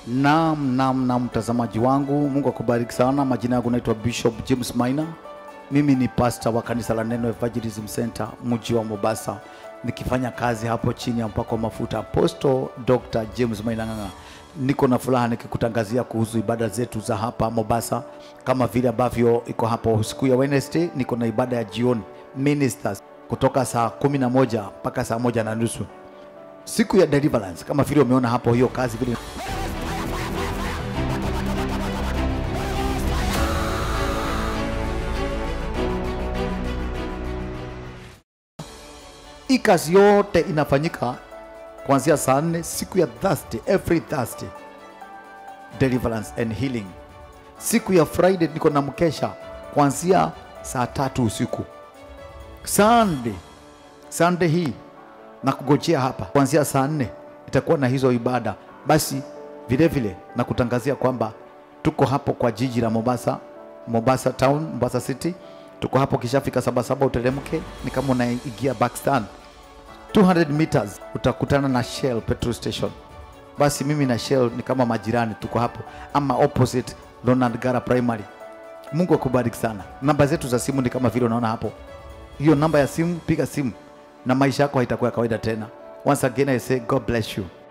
Naam, naam, naam, mtazamaji wangu, Mungu akubariki sana. Majina yangu naitwa Bishop James Maina. Mimi ni pasta wa kanisa la Neno Evangelism Center mji wa Mombasa, nikifanya kazi hapo chini ya mpako wa mafuta Apostle Dr. James Maina Ng'ang'a. Niko na furaha nikikutangazia kuhusu ibada zetu za hapa Mombasa, kama vile ambavyo iko hapo siku ya Wednesday, niko na ibada ya jioni ministers kutoka saa kumi na moja mpaka saa moja na nusu siku ya deliverance, kama vile umeona hapo hiyo kazi vile hii kazi yote inafanyika kuanzia saa nne siku ya Thursday, every Thursday deliverance and healing. Siku ya Friday niko na mkesha kuanzia saa tatu usiku. Sunday, Sunday hii na kugojea hapa kuanzia saa nne itakuwa na hizo ibada. Basi vile vile na kutangazia kwamba tuko hapo kwa jiji la Mombasa, Mombasa town, Mombasa city. Tuko hapo kishafika Sabasaba, uteremke ni kama unaingia Bakstan 200 meters utakutana na Shell petrol station. Basi mimi na Shell ni kama majirani, tuko hapo ama opposite Ronald Gara Primary. Mungu akubariki sana. Namba zetu za simu ni kama vile unaona hapo, hiyo namba ya simu, piga simu na maisha yako haitakuwa ya kawaida tena. Once again I say God bless you.